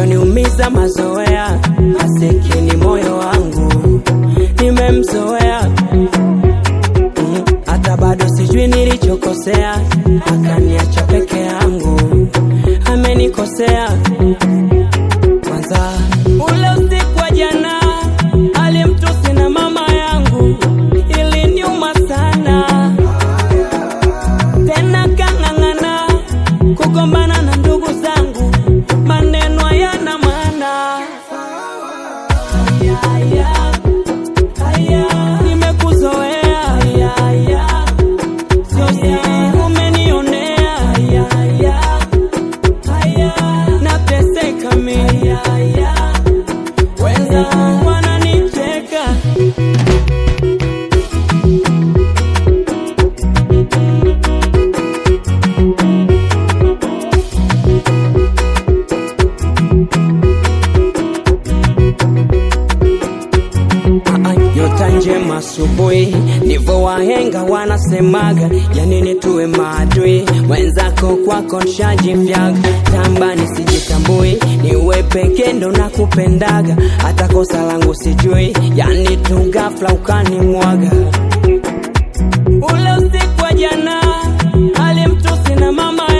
kinachoniumiza mazoea, masikini moyo wangu nimemzoea Mm, hata bado sijui nilichokosea, akaniacha peke yangu, amenikosea kwanza. Ule usiku wa jana alimtusi na mama yangu, iliniuma sana tena kang'ang'ana kugombana na ndugu zangu, maneno hayana maana. Haya, haya, haya, nimekuzoea. Haya, haya, sio siri umenionea. Haya, haya, haya, nateseka mimi. Haya, haya, wenzangu wananicheka. Ah, nyota njema asubuhi, ndivyo wahenga wanasemaga. Ya nini tuwe maadui? Mwenzako kwako nshajifyaga, tamba nisijitambui, niwe peke ndo nakupendaga, hata kosa langu sijui, yani tu ghafla ukanimwaga. Ule usiku wa jana alimtusi na mama